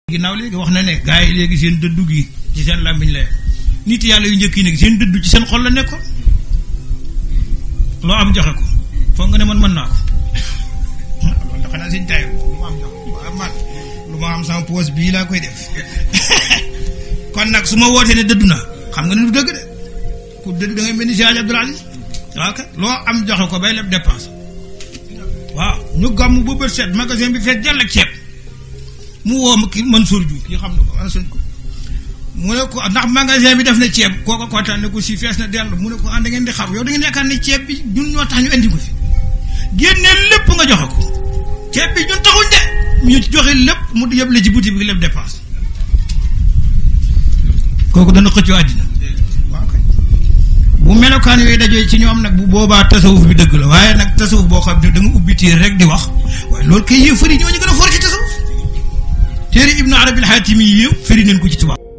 ginnaaw léegi wax na ne gars yi léegi seen dëddu gi ci seen làmmiñ la nit yàlla yu njëkk yi nag seen dëddu ci seen xol la nekkoon loo am joxe ko foog nga ne man mën naa ko loolu dafa naa seen taay lu ma am jox waaw man lu ma am sama poos bii laa koy def kon nag su ma wootee ne dëddu na xam nga ne du dëgg de ku dëddu da ngay mel ni si Abdul Aziz waaw kay loo am joxe ko bay leb dépense waaw ñu gàmm bu bët set magasin bi fekk jàll ak ceeb mu woo ma kii Mansour Diouf kii xam na ko ana ko mu ne ko ndax magasin bi def na ceeb kooko kontaan ne ko si fees na dell mu ne ko ah da ngeen di xaru yow da ngeen yaakaar ne ceeb bi ñun ñoo tax ñu indi ko fi génne lépp nga joxe ko ceeb bi ñun taxuñ de ñu joxe lépp mu yëpp la ci boutique bi lépp dépense kooku dana xëccoo àddina waaw kay bu melokaan yooyu dajee ci ñoom nag bu boobaa tasawuf bi dëgg la waaye nag tasawuf boo xam ne da nga ubbi téere rek di wax waaye loolu kay yëf fëri ñoo ñu gën a for ci tasawuf téere ibnu arabil xaatimi yi firi nañ ko ci tubaab